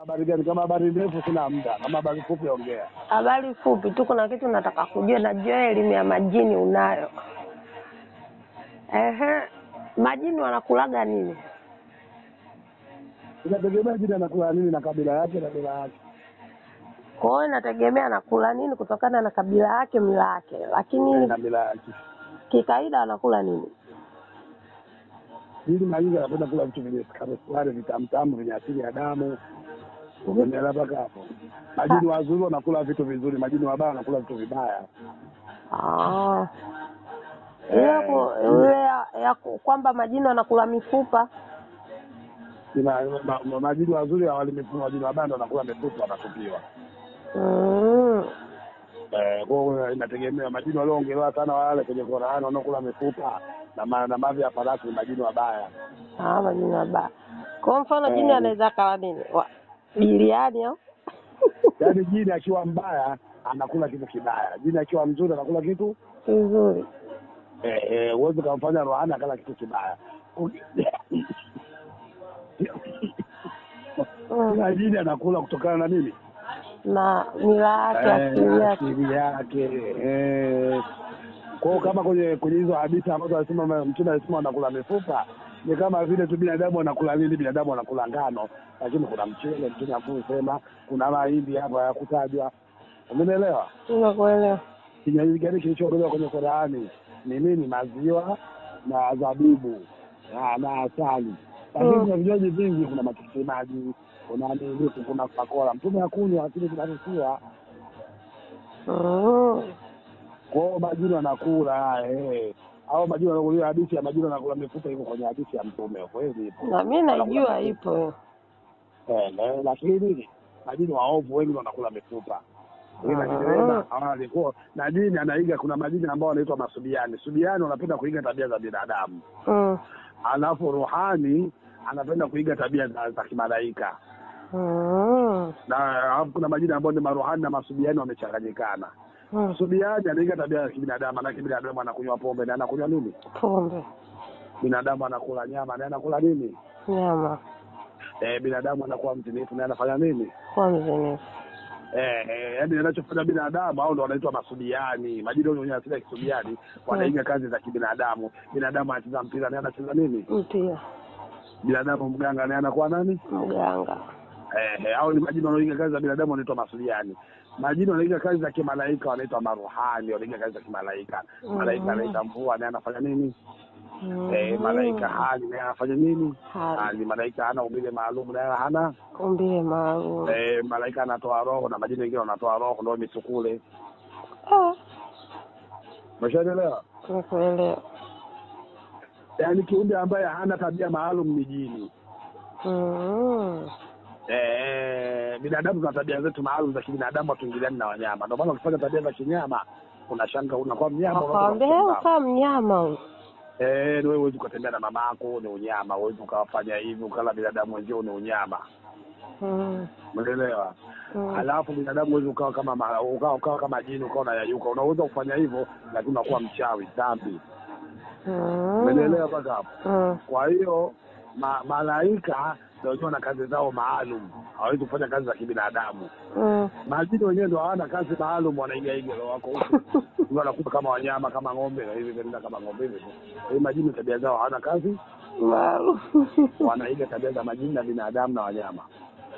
Habari gani? Kama habari ndefu sina muda, kama habari fupi ongea. Habari fupi tu, kuna kitu nataka kujua. Najua elimu ya majini unayo. Ehe, majini wanakulaga nini? Inategemea jini anakula nini na kabila yake na bila yake. Kwa hiyo inategemea anakula nini kutokana na kabila yake, mila yake, lakini na bila yake. kikawaida wanakula nini? Jini mara nyingi anapenda kula vitu vyenye sukari sukari, vitamtamu vyenye asili ya damu. Umeelewa mpaka hapo? Majini wazuri wanakula vitu vizuri, majini wabaya wanakula vitu vibaya. Ah. Ile ku- ile ya, ya ku- kwamba majini wanakula mifupa Ina- ma- ma- Majini wazuri hawali mifupa, majini wabaya ndo wanakula mifupa, wanatupiwa. mm. Eh, kwa hiyo inategemea majini walioongelewa sana wale kwenye Qur'an wanaokula mifupa na ma- na mavi ya farasi ni majini wabaya. Ah, majini mabaya. Kwa mfano jini Eh. anaweza kala nini? Wa- Biriani au? Yaani jini akiwa mbaya anakula kitu kibaya, jini akiwa mzuri anakula kitu Vizuri. eh, eh, huwezi ukamfanya rohani akala kitu kibaya. Mm. Kila jini anakula kutokana na nini? Na mila yake, asili Eh, yake. asili yake. eh. Kwa hiyo kama kwenye kwenye hizo hadithi ambazo alisema mtume alisema wanakula mifupa ni kama vile tu binadamu anakula nini? Binadamu anakula ngano, lakini kuna mchele, mtume akusema kuna mahindi hapa ya kutajwa. Umenielewa? Nimekuelewa. kinywaji gani kilichoondolewa kwenye Qur'ani ni nini? Maziwa na zabibu na, na asali. Lakini Mm. kuna vinywaji vingi, kuna matikiti maji, kuna nini, kuna Coca-Cola. Mtume akunywa, lakini kinaruhusiwa. Mm. Kwa hiyo majini wanakula eh, au majini wanakulia hadithi ya majini wanakula mifupa iko kwenye hadithi ya Mtume, kweli ipo. Na mimi najua ipo. Eh, eh, lakini majini waovu wengi wanakula mifupa Ila Ah. kidereva hawa alikuwa na jini anaiga. Kuna majini ambao wanaitwa masubiani. Subiani wanapenda kuiga tabia za binadamu, Mm. alafu ruhani anapenda kuiga tabia za, za kimalaika, Mm. na alafu kuna majini ambao ni maruhani na masubiani wamechanganyikana. Mm. Subiani anaiga tabia za kibinadamu, manake binadamu anakunywa pombe na anakunywa nini? Pombe, Binadamu anakula nyama na anakula nini? nyama, Eh, binadamu anakuwa mzinifu na anafanya nini? kuwa mzinifu. Eh, eh, yaani anachofanya binadamu au ndo wanaitwa masubiani. Majini wenye asili ya kisubiani wanaiga kazi za kibinadamu. Binadamu anacheza mpira naye anacheza nini? Mpia, Binadamu mganga naye anakuwa nani? mganga. Eh, eh, au ni majini wanaoiga kazi za binadamu wanaitwa masubiani. Majini wanaiga kazi za kimalaika wanaitwa maruhani, wanaiga kazi za kimalaika. Malaika Mm. anaita mvua naye anafanya nini? Mm. Eh, malaika hali naye anafanya nini? Hali. Hali malaika hana umbile maalum naye hana. Umbile maalum. Eh, malaika anatoa roho na majini wengine wanatoa roho ndio misukule. Ah, Umeshaelewa? nimekuelewa. yaani kiumbe ambaye hana tabia maalum ni jini. Mm. Eh, binadamu tuna tabia zetu maalum za kibinadamu, hatuingiliani na wanyama. Ndio maana ukifanya tabia za kinyama unashanga, unakuwa mnyama. Wakwambia unakuwa leo kaa mnyama huyu. eh, ni wewe huwezi ukatembea na mama yako, ni unyama. Huwezi ukawafanya hivi ukala binadamu wenzio, ni unyama. Mm. Umeelewa? Mm. Alafu binadamu huwezi ukawa kama ma- ukawa, ukawa kama jini ukawa unayayuka. Unaweza kufanya hivyo, lakini unakuwa mchawi, dhambi. Mm. Umeelewa mpaka hapo? Mm. Kwa hiyo ma, malaika ndio wenyewe wana kazi zao maalum, hawawezi kufanya kazi za kibinadamu. Mm. Majini wenyewe ndio hawana kazi maalum, wanaigaiga roho wako huko Ndio wanakuwa kama wanyama kama ng'ombe na hivi vinaenda kama ng'ombe hivi. Kwa hiyo majini tabia zao hawana kazi, Maalum. wanaiga tabia za majini na binadamu na wanyama.